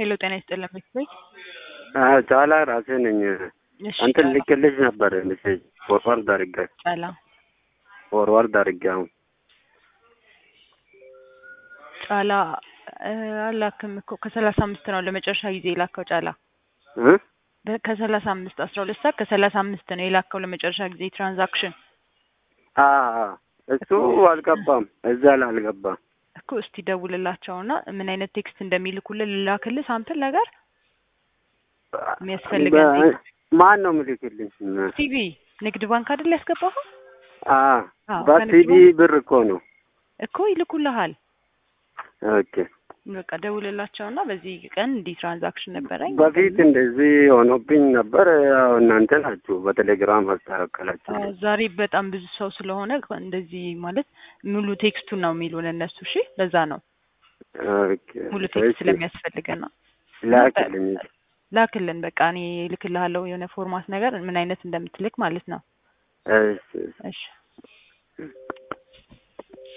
ሄሎ ጤና ይስጥልን ቤተሰብ ጫላ ራሴ ነኝ። እሺ አንተን ጫላ ልክልሽ ነበር ሜሴጅ ፎርዋርድ አድርጌ ጫላ ፎርዋርድ አድርጌ አሁን ጫላ እ አላክም እኮ ከሰላሳ አምስት ነው ለመጨረሻ ጊዜ የላከው ጫላ እ በ- ከሰላሳ አምስት አስራ ሁለት ሰዓት ከሰላሳ አምስት ነው የላከው ለመጨረሻ ጊዜ ትራንዛክሽን አ አ እሱ አልገባም፣ እዛ ላይ አልገባም። እኮ እስቲ ደውልላቸውና ምን አይነት ቴክስት እንደሚልኩልን ልላክልህ ሳምፕል ነገር የሚያስፈልገን በ- ቴክስት ማን ነው ምልክልኝ? ሲቪ ንግድ ባንክ አይደል ያስገባኸው አ አዎ፣ በሲቢ ከንግድ ብር እኮ ነው። እኮ ይልኩልሃል ኦኬ በቃ ደውልላቸውና በዚህ ቀን እንዲህ ትራንዛክሽን ነበረኝ በፊት እንደዚህ ሆኖብኝ ነበር። ያው እናንተ ናችሁ በቴሌግራም አስተካከላችሁ። አዎ፣ ዛሬ በጣም ብዙ ሰው ስለሆነ እንደዚህ ማለት ሙሉ ቴክስቱን ነው የሚሉን እነሱ። እሺ ለዛ ነው ኦኬ ሙሉ ቴክስት እሺ፣ ስለሚያስፈልገን ነው። ላክልኝ። ላክልን በቃ እኔ እልክልሃለሁ የሆነ ፎርማት ነገር ምን አይነት እንደምትልክ ማለት ነው። እሺ እሺ